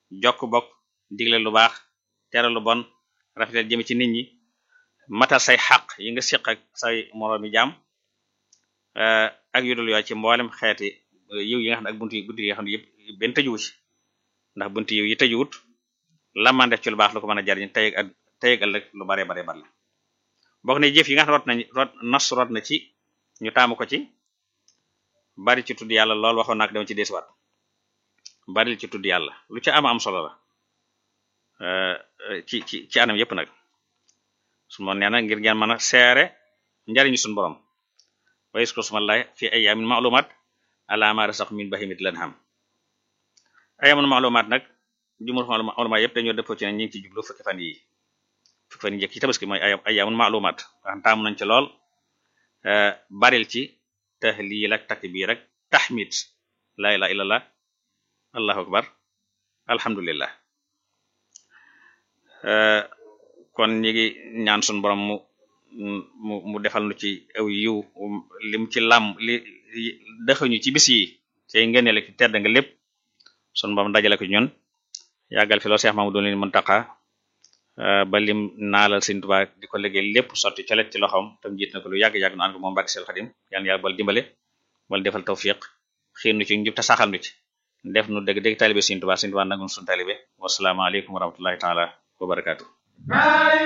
jokk bokk digle lu baax tere lu bon rafetal jëme ci nit ñi matal say xaq yi nga siq ak say moroomi jaam ak yudul yoo ci mboolem xeeti yiw yi nga xam ne ak buntu yi buntu yi nga xam ne yëpp benn tëjuwu ci ndax buntu yiw yi tëjuwut la man def ci lu baax lu ko mën a jariñ tey ak tey ak ëllëg lu bare bare bare bokk ne jëf yi nga xam ne rot nañ rot nas rot na ci ñu taamu ko ci bari ci tudd yàlla lool waxoon naak dama ci desuwaat bari ci tudd yàlla lu ci ama am solo la ci ci ci anam yépp nag su moon nee na ngir ngeen mën a seere njariñu suñu borom wa yaskur smallahi fi ayyamin ma'lumat ala ma rasaq min bahimit lan xam ayyamun ma'lumat nag jumur ulama yépp dañoo dëppoo ci ne ñi ngi ci jublu fukki fan yi fukki fan yi njëkk ci tabaski mooy ay ayyamun ma'lumat wax taamu nañ ci lool baril ci tahlil ak takbir ak tahmid la ilaha illallah allahu akbar alhamdulillah kon ñi ngi ñaan suñu borom mu mu mu defal nu ci aw yiw lim ci lam li dexuñu ci bis yi tey ngëneel ki tedd nga lépp suñu borom dajale ko ñun yàggal fi loo Seex Mamadu leen Muntaqa ba lim naalal Sëriñ Tuubaa di ko liggéey lépp sotti colet ci loxoom tam jiit na ko lu yàgg-yàgg nu ànd ko moom Mbàkke Seel Xadim yaan yàlla bal dimbale wala defal tawfiq xiir nu ci njub te saxal nu ci def nu dëgg dëgg taalibe Sëriñ Tuubaa Sëriñ Tuubaa nagul suñu taalibe wasalaamaaleykum wa rahmatullahi taala wa barakaatu